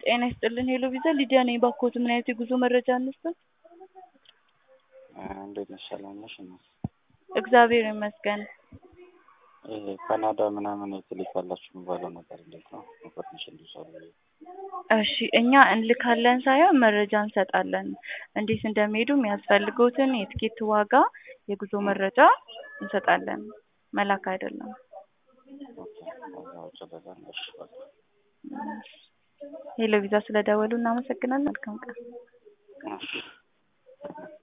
ጤና ይስጥልን ሄሎ ቪዛ ሊዲያ ነኝ። ባክዎት ምን አይነት የጉዞ መረጃ እንስጥ? እንዴት ነሽ? ሰላም ነሽ? እናት እግዚአብሔር ይመስገን። ይሄ ካናዳ ምናምን ትልካላችሁ የሚባለው ነገር እንዴት ነው? ኢንፎርሜሽን ልውሰድ ብዬ። እሺ እኛ እንልካለን ሳይሆን መረጃ እንሰጣለን። እንዴት እንደሚሄዱ የሚያስፈልጉትን የትኬት ዋጋ፣ የጉዞ መረጃ እንሰጣለን። መላክ አይደለም። ኦኬ፣ ከዛ ውጭ ደግሞ እሺ፣ በቃ ሄሎ ቪዛ ስለደወሉ እናመሰግናለን። መልካም ቀን። እሺ